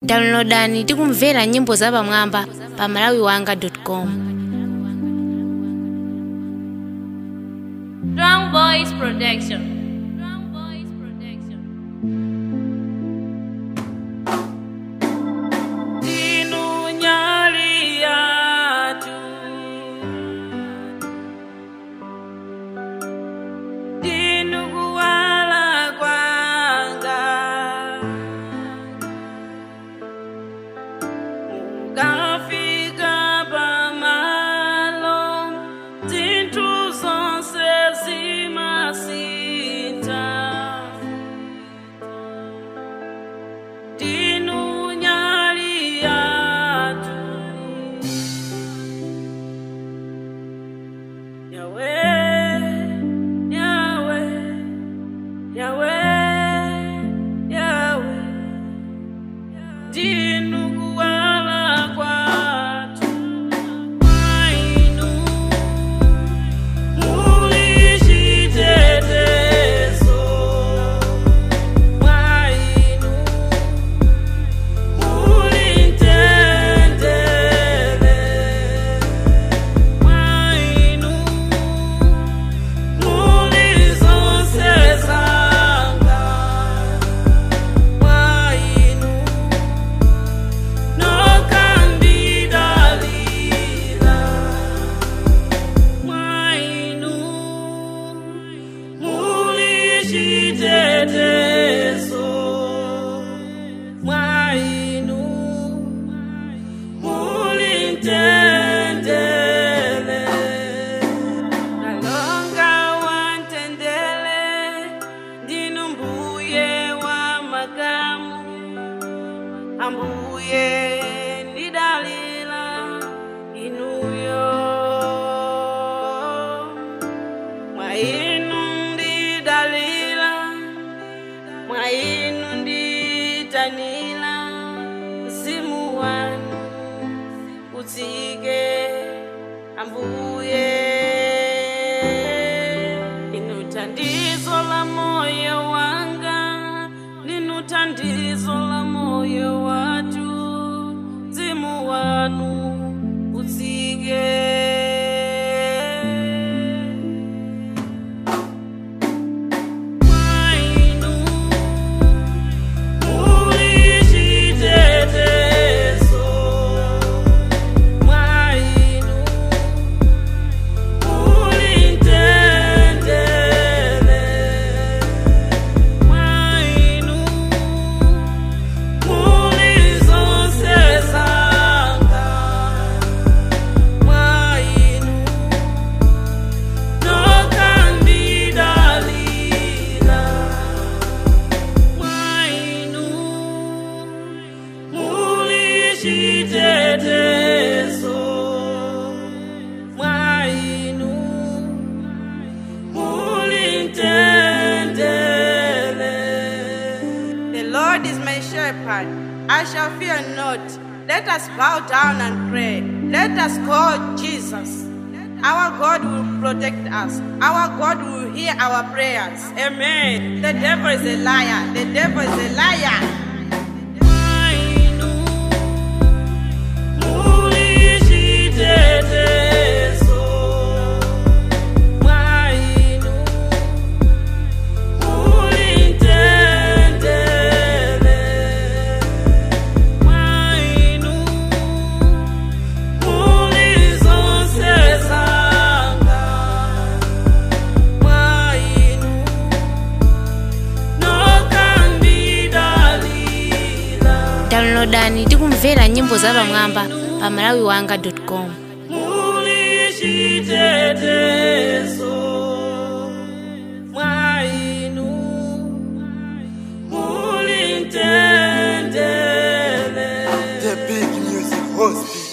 downloadani tikumvera nyimbo zapamwamba pa malawiwanga.com Strong Boys Production. Strong Boys Production. Dinunyalia Dinuguala kwanga Ukafika pamalo Zintu zonse zimasinta Dinunyalia Yahweh, Yahweh, Yahweh, Yahweh, ndinukuwala kwathu kwainu muli chitetezo kwainu muli mtendere kwainu muli zonse zanga kwainu nokandidalira kwainu muli chitetezo kwainu muli mtendere kalonga wantendele ndinu mbuye wa makamu ambuye ndidalila inuyo mwa inu ndidalila mwa inu nditanila mzimu wanu utsike ambuye inu thandizo la moyo wanga linu thandizo la moyo watu mzimu wanu utsike Kwainu, muli chitetezo. Kwainu, muli mtendere. Kwainu, muli zonse zanga. Kwainu, nokandidalira. Kwainu, muli chitetezo. Kwainu, muli mtendere. The Lord is my shepherd, I shall fear not. Let us bow down and pray. Let us call Jesus. Our God will protect us. Our God will hear our prayers. Amen. The devil is a liar. The devil is a liar. Kwainu, muli chitetezo. Kwainu, muli mtendere. Kwainu, muli zonse zanga. Kwainu, nokandidalira. downloadani tikumvera nyimbo zapamwamba pa malawiwanga.com muli chitetezo mwainu muli mtendere The big music host.